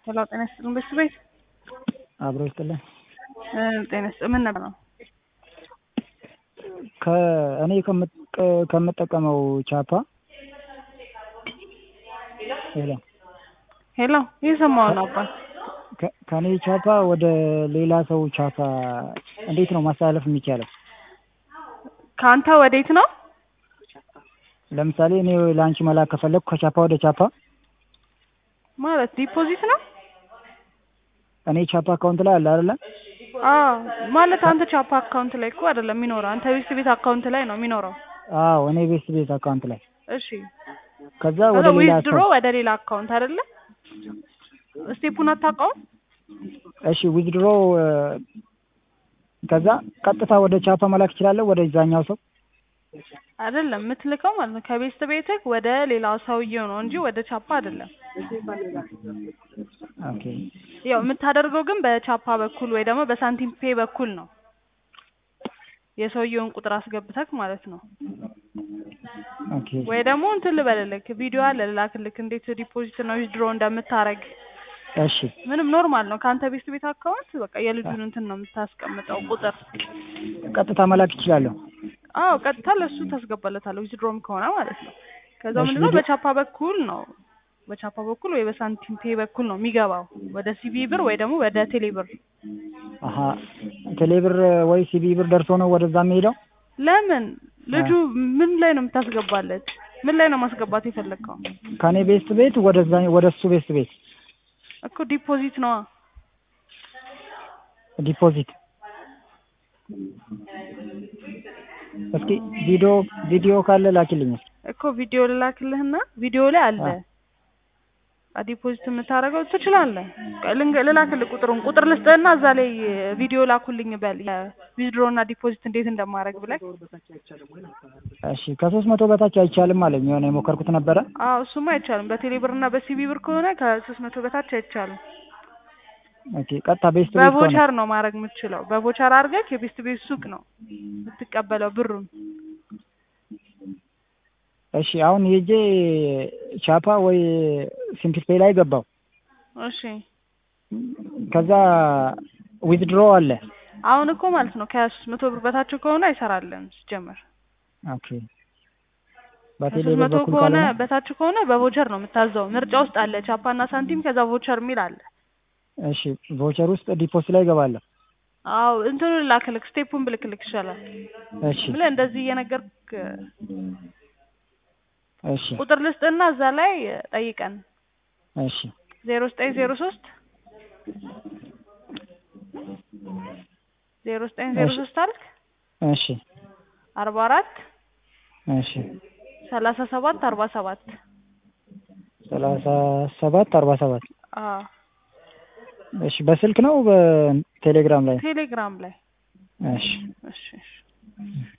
ሄሎ ጤና ይስጥልን በሱ ቤት አብሮ ይስጥልን። ጤና ይስጥልን ምን ነበር ነው? ከእኔ ከምጠቀመው ቻፓ ሄሎ ሄሎ እየሰማሁ ነው አባት። ከእኔ ቻፓ ወደ ሌላ ሰው ቻፓ እንዴት ነው ማስተላለፍ የሚቻለው? ከአንተ ወዴት ነው? ለምሳሌ እኔ ለአንቺ መላክ ከፈለግኩ ከቻፓ ወደ ቻፓ ማለት ዲፖዚት ነው? እኔ ቻፓ አካውንት ላይ አለ አይደለ? አዎ ማለት አንተ ቻፓ አካውንት ላይ እኮ አይደለም የሚኖረው፣ አንተ ቤት ቤት አካውንት ላይ ነው የሚኖረው። አዎ እኔ ቤት ቤት አካውንት ላይ እሺ ከዛ ወደ ሌላ ዊዝድሮ ሰው ወደ ሌላ አካውንት አይደለ? ስቴፑን አታውቀውም? እሺ ዊዝድሮ ከዛ ቀጥታ ወደ ቻፓ መላክ እችላለሁ ወደ ዛኛው ሰው አይደለም የምትልከው ማለት ነው ከቤት ቤትህ ወደ ሌላው ሰውዬው ነው እንጂ ወደ ቻፓ አይደለም። ኦኬ ያው የምታደርገው ግን በቻፓ በኩል ወይ ደግሞ በሳንቲም ፔ በኩል ነው። የሰውየውን ቁጥር አስገብተክ ማለት ነው። ኦኬ ወይ ደግሞ እንትን ልበልልክ ቪዲዮ አለ ልላክልክ እንዴት ዲፖዚት ነው ዊዝድሮ እንደምታረግ እሺ ምንም ኖርማል ነው። ከአንተ ቤት ቤት አካውንት በቃ የልጁን እንትን ነው የምታስቀምጠው ቁጥር። ቀጥታ መላክ እችላለሁ አዎ ቀጥታ ለሱ ታስገባለታለህ ዊዝድሮም ከሆነ ማለት ነው። ከዛ እሺ፣ ምንድነው ቪዲዮ- በቻፓ በኩል ነው በቻፓ በኩል ወይ በሳንቲም ፔ በኩል ነው የሚገባው ወደ ሲቢ ብር ወይ ደግሞ ወደ ቴሌ ብር። አሀ ቴሌብር ወይ ሲቢ ብር ደርሶ ነው ወደዛ የሚሄደው ለምን ልጁ ምን ላይ ነው የምታስገባለት? ምን ላይ ነው ማስገባት የፈለግከው? ከኔ ቤስት ቤት ወደዛ ወደ እሱ ቤስት ቤት እኮ ዲፖዚት ነዋ። ዲፖዚት እስኪ ቪዲዮ ቪዲዮ ካለ ላኪልኝ እስኪ እኮ ቪዲዮ ልላክልህና ቪዲዮ ላይ አለ አ- ዲፖዚት የምታደርገው ትችላለህ። ልንገ- ልላክልህ ቁጥሩን ቁጥር ልስጥህና እዛ ላይ ቪዲዮ ላኩልኝ በል ዊዝድሮ እና ዲፖዚት እንዴት እንደማደርግ ብለህ። እሺ ከሶስት መቶ በታች አይቻልም አለኝ የሆነ የሞከርኩት ነበረ አዎ እሱማ አይቻልም። በቴሌ ብር እና በሲቢ ብር ከሆነ ከሶስት መቶ በታች አይቻልም። ኦኬ ቀጥታ ቤስት ቤት ከሆነ በቮቸር ነው ማድረግ የምትችለው። በቮቸር አድርገህ የቤስት ቤት ሱቅ ነው የምትቀበለው ብሩን። እሺ አሁን ሄጄ ቻፓ ወይ ሲምፕል ፔይ ላይ ገባው እሺ ከዛ ዊዝድሮ አለ አሁን እኮ ማለት ነው ከሶስት መቶ ብር በታች ከሆነ አይሰራልም ሲጀመር። ኦኬ በቴሌ ከሶስት ብር መቶ በኩል ከሆነ ካልሆነ በታች ከሆነ በቮቸር ነው የምታዘው። ምርጫ ውስጥ አለ ቻፓና ሳንቲም፣ ከዛ ቮቸር የሚል አለ። እሺ ቮቸር ውስጥ ዲፖዚት ላይ ገባለሁ አዎ እንትኑ ልላክልክ ስቴፑን ብልክልክ ይሻላል እሺ ብለህ እንደዚህ እየነገርክ እሺ ቁጥር ልስጥና እዛ ላይ ጠይቀን እሺ ዜሮ ዘጠኝ ዜሮ ሶስት ዜሮ ዘጠኝ ዜሮ እሺ። ሶስት አልክ እሺ አርባ አራት እሺ ሰላሳ ሰባት አርባ ሰባት ሰላሳ ሰባት አርባ ሰባት አዎ እሺ በስልክ ነው በቴሌግራም ላይ ቴሌግራም ላይ እሺ እሺ እሺ